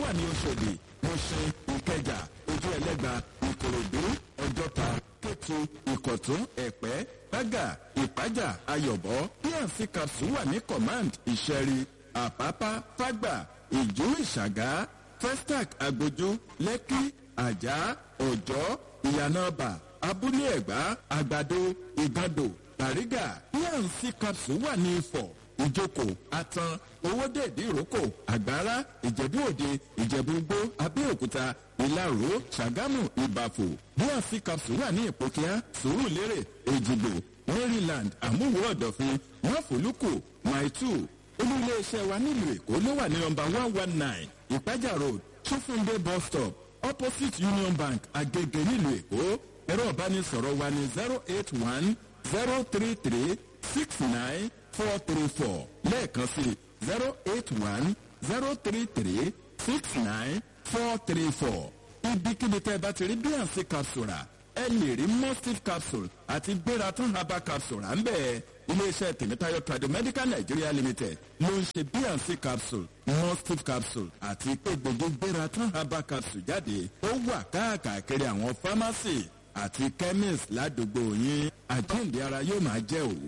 wà ní oṣòdì mọ̀ṣẹ́ ìkẹjà ojú ẹlẹ́gba ìkòròdú ọjọ́ta kétu ìkọ̀tún ẹ̀pẹ́ bágà ìpájà ayọ̀bọ pnc capsule wà ní command ìṣẹ́rí àpápá fágbà ìjú ìṣàgá festac agbójú lẹ́kí àjà ọ̀jọ́ ìyànàbà abúlé ẹ̀gbá àgbàdo ìgàndò bàrígà pnc capsule wà ní ifọ̀ ìjókòó atan owóde ìdíròkò àgbára ìjẹ̀bú òde ìjẹ̀bú gbó abẹ́òkúta ìlaró ṣàgámù ìbàfò bnc capsule wà ní ìpòkíá sùúrùlérè èjìgbò maryland àmúwò ọ̀dọ̀fin máfòlùkù maitu olú iléeṣẹ́ wa nílùú èkó ló wà ní nọmba one one nine ìpájà road ṣófúndé bus stop opposite union bank agege nílùú èkó ẹ̀rọ ìbánisọ̀rọ̀ wa ní zero eight one zero three three six nine four three four lẹ́ẹ̀kan sí zero eight one zero three three six nine four three four ibikíbi tẹ́ ẹ bá ti rí bnc capsule rà ẹ lè rí mustif capsule àti gbératán herbal capsule à ń bẹ̀ iléeṣẹ́ tèmítáyọ̀ tradomedical nigeria limited ló ń ṣe bnc capsule mustif capsule àti egbògi gbératán herbal capsule jáde ó wà káàkiri àwọn pharmacy àti chemist ládùúgbò yín àjíǹde ara yóò máa jẹ́ òwò.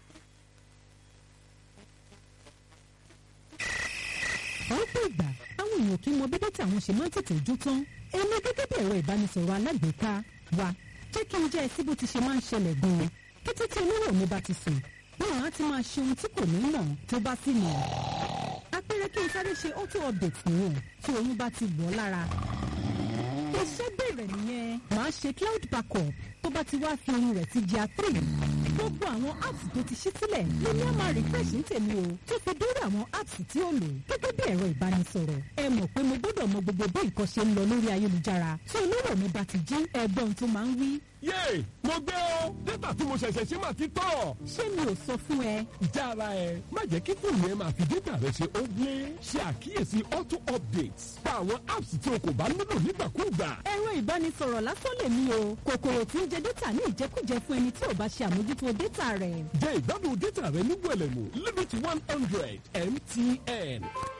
ọ̀pọ̀ ìgbà àwọn èèyàn kì í mọ bí dátà àwọn ṣe máa ń tètè jó tán èmi gẹ́gẹ́ bí ẹ̀rọ ìbánisọ̀rọ̀ alágbèéká wa jẹ́ kí n jẹ́ ẹ sí bó ti ṣe máa ń ṣẹlẹ̀ gan-an kété tí olówó mi bá ti sùn báwọn á ti máa ṣe ohun tí kò ní mọ̀ tó bá sì mọ̀ apẹ̀rẹ̀ kí n sáré ṣe auto update nìyẹn tí oyún bá ti wọ̀ lára iṣẹ́ bẹ̀rẹ̀ nìyẹn màá ṣe cloud backup tó bá ti wá fi ohun rẹ̀ ti jà three gbogbo àwọn apps tó ti ṣí sílẹ̀ ló ní àmà refresh ń tèmi o tó fi dórí àwọn apps tí ó lò gẹ́gẹ́ bí ẹ̀rọ ìbánisọ̀rọ̀ ẹ mọ̀ pé mo gbọ́dọ̀ mọ gbogbo bí nǹkan ṣe ń lọ lórí ayélujára tí olówó mi bá ti jí ẹgbọ́n tó máa ń wí. yéè mo gbé o dátà tí mo ṣẹ̀ṣẹ̀ ṣe máa ti tọ̀. ṣé mi ò sọ fún ẹ. jára ẹ má jẹ́ kí fóònù ẹ máa fi dátà rẹ ṣe ogle ṣe àkíyèsí auto updates pa àwọn apps tí o kò bá nílò nígbàkúùgbà. ẹ̀rọ ìbánisọ̀rọ̀ lásán lè mí o kòkòrò tí ń jẹ dátà ní ìjẹkújẹ fún ẹni tí ò bá ṣe àmójútó dátà rẹ̀. jẹ́ ìgbádùn dátà rẹ ní wẹ̀lẹ̀mú limit one hundred mtn.